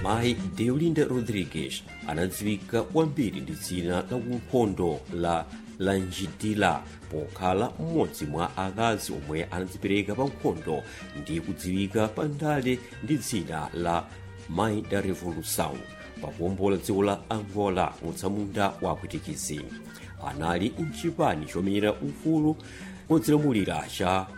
mayi deolinda rodrigues anadziwika kwambiri ndi dzina la unkhondo la lanjidila pokhala mmodzi mwa akazi omwe anadzipereka pa nkhondo ndi kudziwika pa ndale ndi dzina la mai da revolução pakuwombola dziko la angola mutsamunda wa kwitikizi anali mchipani chomenyera ufulu wodzilamulira cha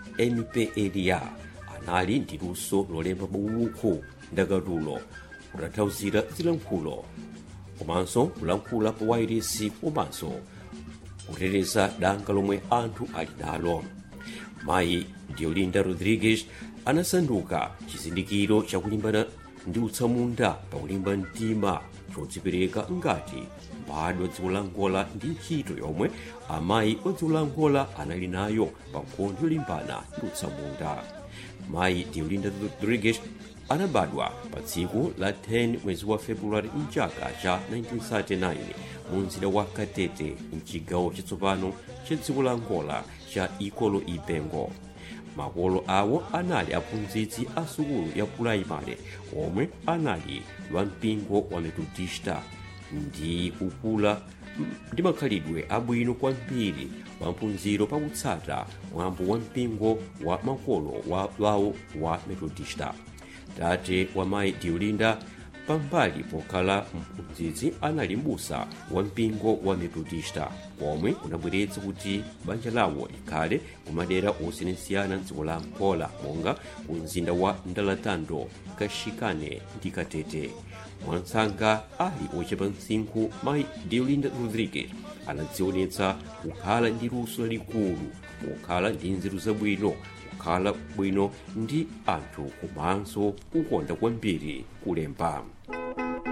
mpla anali ndi luso lolemba mabuku ndakatulo kutanthauzira zilankhulo komanso kulankhula pa wairesi komanso kuteteza danga lomwe anthu ali nalo mayi deolinda rodrigues anasanduka chizindikiro chakulimbana ndi utsamunda pakulimba mtima chodzipereka ngati mbadwa dziko la angola ndi ntchito yomwe amayi wa dziko la angola anali nayo pa nkhondo yolimbana ndi utsamunda mayi deolinda rodrigues anabadwa pa tsiku la 10 mwezi wa februwari mchaka cha 1939 mu mzinda wa katete mchigawo chatsopano cha dziko la angola cha ikolo ibengo makolo awo anali aphunzitsi a sukulu ya puraimale omwe anali wa mpingo wa metodista ndi kukula ndi makhalidwe abwino kwambiri maphunziro pakutsata mwambo wa mpingo wa makolo wa wawo wa metodista tate wa mayi deolinda pambali pokhala mphunzitsi anali m'busa wa mpingo wa metodista komwe kunabweretsa kuti banja lawo likhale kumadera osiyanasiyana mdziko la angola monga ku mzinda wa ndalatando kashikane ndi katete mwansanga ali ochepa msinkhu mayi deolinda rodrigues anadzionetsa kukhala ndi luso lalikulu kukhala ndi nzeru zabwino kukhala bwino ndi anthu komanso kukonda kwambiri kulemba